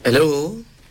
hello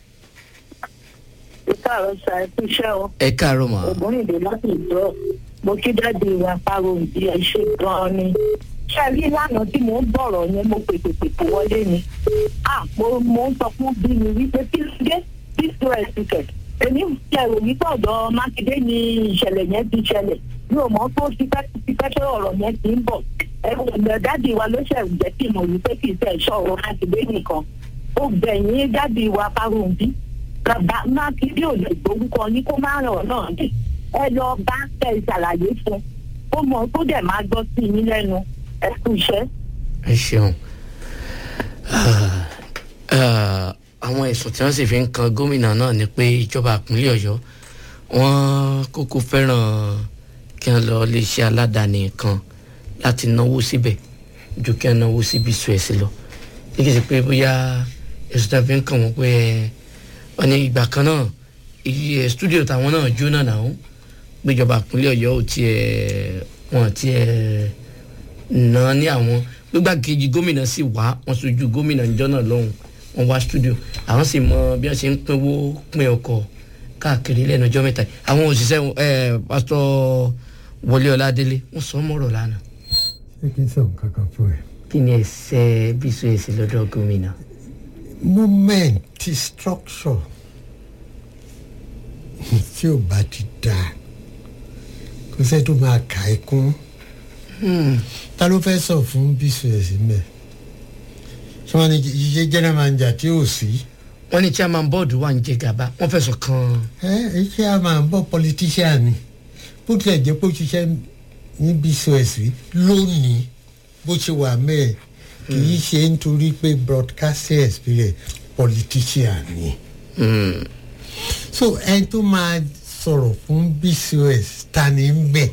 ìkàrọ̀ sa ẹkú iṣẹ́ o ẹ káàárọ̀ mà ògúnrìndé láti ìjọ mo kí dáàdi ìwà paro ìdí ẹ ṣe gan-an ni ṣé ẹ rí lánàá tí mò ń bọ̀rọ̀ yẹn mo pèpè pèpè wọlé ni ah mo mo ń sọ fún bí mi wípé kí ló dé this two x ticket èmi ṣe ìròyìn tọ̀dọ̀ mákindé ni ìṣẹ̀lẹ̀ yẹn ti ṣẹlẹ̀ mi ò mọ̀ tó ti pẹ́ ti pẹ́ tó ọ̀rọ̀ yẹn ti ń bọ̀ ẹ dáàdi wa ló ṣẹ̀ jẹ́ kí mo wípé kì í ṣe ìṣòro mákindé nìkan ó gbẹ̀yìn dáàdi wa paro ìdí bàbá mákindé ò lè gbórúkọ ní kó má ràn ọ́ náà dé ẹ lọ bá tẹ ìṣàlàyé fún ó mọ tó dẹ̀ máa gbọ́ sí yín lẹ́nu ẹ kú iṣẹ́. ẹ ṣeun Ah, ah, àwọn ẹ̀sùn tí wọ́n sì fi ń kan gómìnà náà ni pé ìjọba ìpínlẹ̀ ọ̀yọ́ wọ́n kókó fẹ́ràn kí wọ́n lọ iléeṣẹ́ aládàáni kan láti náwó síbẹ̀ ju kí wọ́n náwó síbi suẹ̀sì lọ ní kí n sì pé bóyá ẹ̀sùn tí wọ́n fi ń kàn wọ́n pé ẹ wọ́n ní ìgbà kan náà iye stúdíò táwọn náà jóná náà gbéjọba ìpínlẹ̀ ọ̀yọ́ ò tiẹ̀ wọ́n tiẹ̀ ná ní àwọn gbígbà kejì gómìnà sì wá wọn sojú gómìnà níjọ́ náà lọ́hùn wọn wá stúdíò àwọn sì mọ bí wọ́n ṣe ń pinwó pin ọkọ̀ káàkiri lẹ́nu ọjọ́ mẹ́ta yìí. àwọn òṣìṣẹ́ ẹ pásítọ̀ wọlé ọládélé wọ́n sọ mọ́rọ̀ lánàá ṣé kí n sọ nǹkan kan fún ẹ. kí ni ẹsẹ̀ bísú èsì lọ́dọ̀ gómìnà. moment ti structure tí ò bá ti dáa kò sẹ́ tó máa kà á kún ta ló fẹ́ sọ fún bcs mẹ́ ṣé wọ́n ní iye general manager tí ò sí wọ́n ní chairman board wà ń jẹ gàba wọ́n fẹ̀sùn kan ẹ ẹ ṣé a máa ń bọ́ politician ni bó tilẹ̀ jẹ́ pé ó ṣiṣẹ́ ní bcs rí lónìí bó ṣe wà mẹ́ẹ̀ kì í ṣe nítorí pé broadcasting experience politician ni. mm, so ẹni tó máa sọ̀rọ̀ fún bcos ta ni ń bẹ̀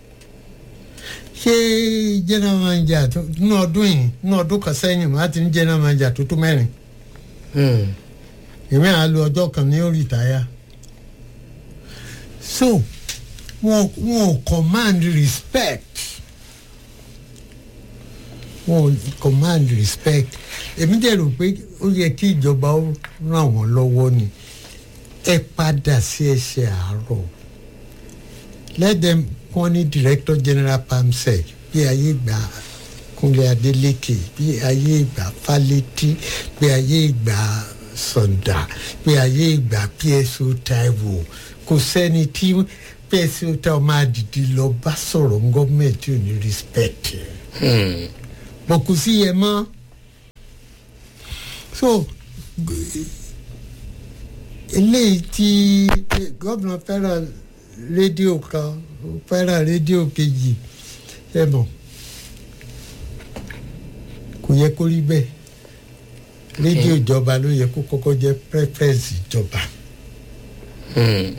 ṣé general manager tó nínú ọdún yìí nínú ọdún kan sẹ́yìn máa ti ní general manager tó tó mẹ́rin mm, èmi à lo ọjọ́ kan ní ó rìtáyà so wọn wọn ò command respect wọn ò command respect èmi dẹ̀ rò pé ó yẹ kí ìjọba ó ràn wọ́n lọ́wọ́ ni ẹ padà sí ẹsẹ̀ àárọ̀ let them kọ́ ní director general pamsec bí ayé gbà kúnlẹ̀ adélékè bí ayé ìgbà fálétí bí ayé ìgbà sọ̀ndà bí ayé ìgbà pso taiwo kò sẹ́ni tí pso taiwo máa dìde lọ bá sọ̀rọ̀ gọ́ọ̀mẹ̀ntì ò ní respect mm, bọ̀ kò sí yẹn mọ́ so eléyìí tí gómìnà fẹ́ràn rédíò kan ó fẹ́ràn rédíò kejì ẹ mọ̀ kò yẹ kó rí bẹ́ẹ̀ rédíò ìjọba ló yẹ kó kọ́kọ́ jẹ́ preference ìjọba mm,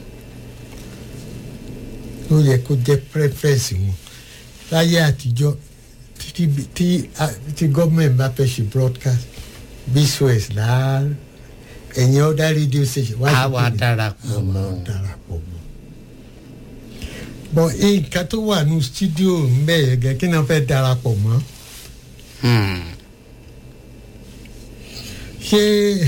ló yẹ kó jẹ́ preference wọn láyé àtijọ́ tí tí tí gọ́ọ̀mẹ̀ntì bá fẹ́ ṣe broadcast bsos láà ẹ̀yìn ọ̀dà rédíò station wá á sí wà kíni? darapọ̀ àwọn mọ́ darapọ̀ mọ́. bọ̀ nǹkan tó wà ní studio ń bẹ̀ yẹn gẹ́ kí ni wọ́n fẹ́ darapọ̀ mọ́ mm, ṣé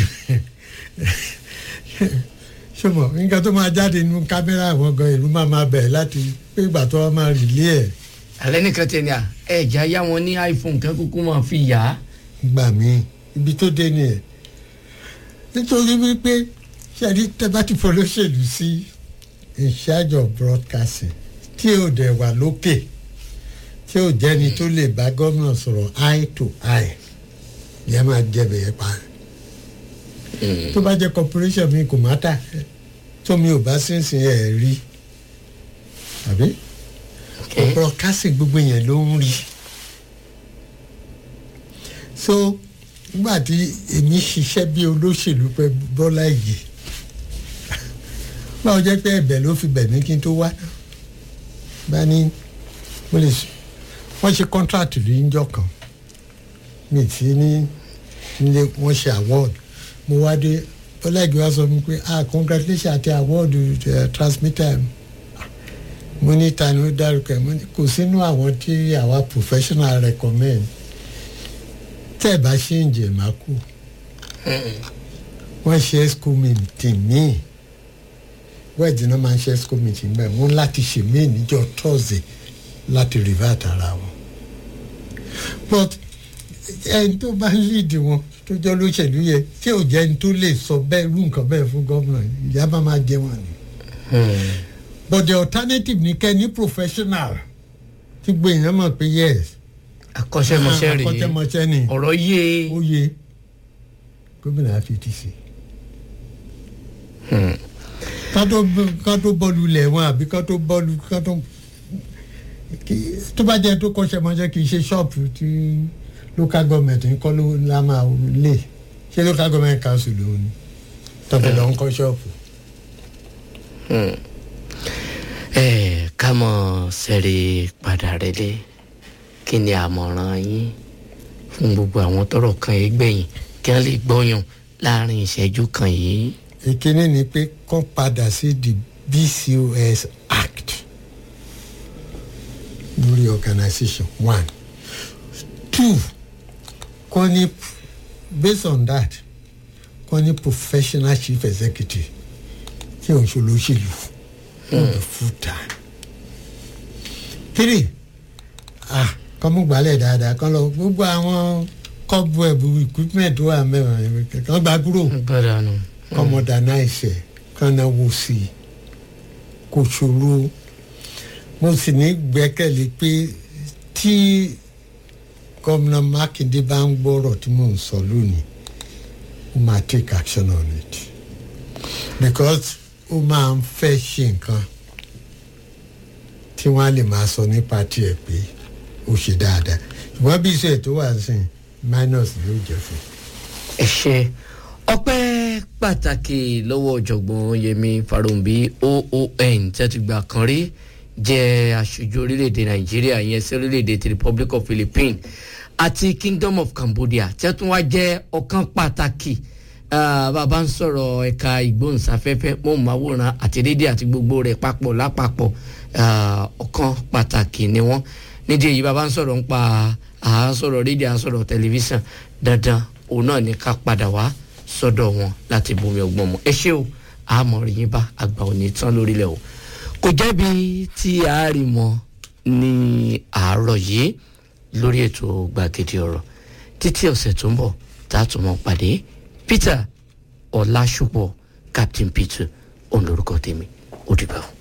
ṣé mọ̀ nǹkan tó máa jáde nínú kámẹ́rà àwọn gan ìlú máa máa bẹ̀ láti pé ìgbà tó wọ́n máa rìlé ẹ̀ alẹ́ nìkan tẹ̀ ní à ẹ̀já yá wọn ní iphone kan kúkú máa fi yá gbà mí ibi tó dé nìyẹn nítorí wípé ṣẹ́ni tẹ́bá ti folóṣèlú sí in charge of broadcasting tí ò dẹ̀ wà lókè tí ò jẹ́ni tó lè bá gómìnà sọ̀rọ̀ eye to eye yẹn máa jẹ̀bẹ̀ yẹn pa tó bá jẹ́ corporation mi kò má tà tó mi ò bá sínsìn ẹ̀ rí àbí okay. broadcasting gbogbo yẹn ló ń rí so nígbà tí èmi ṣiṣẹ́ bí olóṣèlú pé bọ́lá ìgè báwo jẹ́ pé ẹ̀bẹ̀ ló fi bẹ̀ mí kí n tó wá bá ní mo lè s- wọ́n ṣe contract rí níjọ́ kan mi tí ní nílé wọ́n ṣe award mo wá dé bọ́lá ìgè wá sọ fún mi pé ah congratulations àti award uh, transmitter mo ní ta ni ó dárúkọ ẹ mo ní kò sínú àwọn tí àwa professional recommend tẹ́ ẹ bá ṣe ń jẹ má kú wọ́n ṣe school meeting míì wẹ́ẹ̀dì náà máa ń ṣe school meeting bẹ́ẹ̀ wọ́n láti ṣe míì níjọ́ thursday láti revert ara wọn but ẹni tó bá ń lead wọn tó jẹ́ olóṣèlú yẹ tí ò jẹ́ ẹni tó lè sọ bẹ́ẹ̀ irú nǹkan bẹ́ẹ̀ fún gómìnà ìyá bá máa jẹ wọn ni but the alternative ni kẹ́ ní professional tí gbogbo èèyàn mọ̀ pé yes akọ́ṣẹ́mọṣẹ́ rèé akọ́ṣẹ́mọṣẹ́ ni ọ̀rọ̀ yé ó yẹ gómìnà á fi ti ṣe ká tó ká tó bọ́ọ̀lù lẹ̀ wọn àbí ká tó bọ́ọ̀lù ká tó kí- tó bá jẹ́ tó kọ́ṣẹ́ mọ́ṣẹ́ kì í ṣe ṣọ́ọ̀pù tí local government ń kọ́ ló la máa lè ṣé local government council ló ní tọ́pẹ́ lọ́ ń kọ́ ṣọ́ọ̀pù. ẹ ká mọ̀ sẹ́rí padà rẹ̀lẹ̀ kí ni àmọ̀ràn yín fún gbogbo àwọn tọrọ kan yìí gbẹ̀yìn kí wọ́n lè gbọ́yàn láàrin ìṣẹ́jú kan yìí. ìkíní ni pé kọ́ padà sí the bcos act lórí organisation one two kọ́ ní based on that kọ́ ní professional chief executive tí òun ṣe olóṣèlú for the full time three ah kọ́ mú gbalẹ̀ dáadáa kọ́ lọ gbogbo àwọn kọ́bù ẹ̀bù equipment tó wà mẹ́rin kọ́ gbà kúrò gbọ́dọ̀ nù. kọ́ modernize ẹ̀ kọ́ náwó sí i kò ṣòro mo sì ní gbẹ́kẹ̀lé pé tí gómìnà mákindé bá ń gbọ́rọ̀ tí mò ń sọ lónìí ó máa take action on it because ó máa ń fẹ́ ṣe nǹkan tí wọ́n á lè máa sọ nípa tiẹ̀ pé ó ṣe dáadáa ṣùgbọ́n bí iṣẹ́ tó wà sí minus ló jẹ́ fún un. ẹ ṣe ọpẹ́ pàtàkì lọ́wọ́ ọ̀jọ̀gbọ́n yẹmi farumbi oon tí a ti gbà kan rí jẹ́ aṣojú orílẹ̀-èdè nàìjíríà yẹn sí orílẹ̀-èdè ti republic of philippines àti kingdom of cambodia tí a tún wá jẹ́ ọ̀kan pàtàkì ah, bàbá ń sọ̀rọ̀ ẹ̀ka ìgbóhùnsáfẹ́fẹ́ mọ̀ọ́máwòrán àti rédíò àti gbogbo rẹ̀ papọ̀ lápapọ̀ ah, ọ̀kan pàtàkì ni wọ́n nídìí èyí bàbá ń sọ̀rọ̀ ń pa à ń sọ̀rọ̀ rédíò à ń sọ̀rọ̀ tẹlifíṣàn dandan òun náà ní ká padà wá sọ́dọ̀ wọn láti bomi ọgbọ́n mu ẹ ṣé o àmọ́ rí yín bá àgbà òní tán lórílẹ̀ o kò jẹ́bi tí a rí mọ́ ní àárọ̀ yìí lórí ètò gbàgede ọ̀rọ̀ títí ọ̀sẹ̀ tó ń bọ̀ tá a tún mọ́ pàdé Peter Ọlásùpọ̀ Captain Peter òun lórúkọ tèmi ó dìgbà o.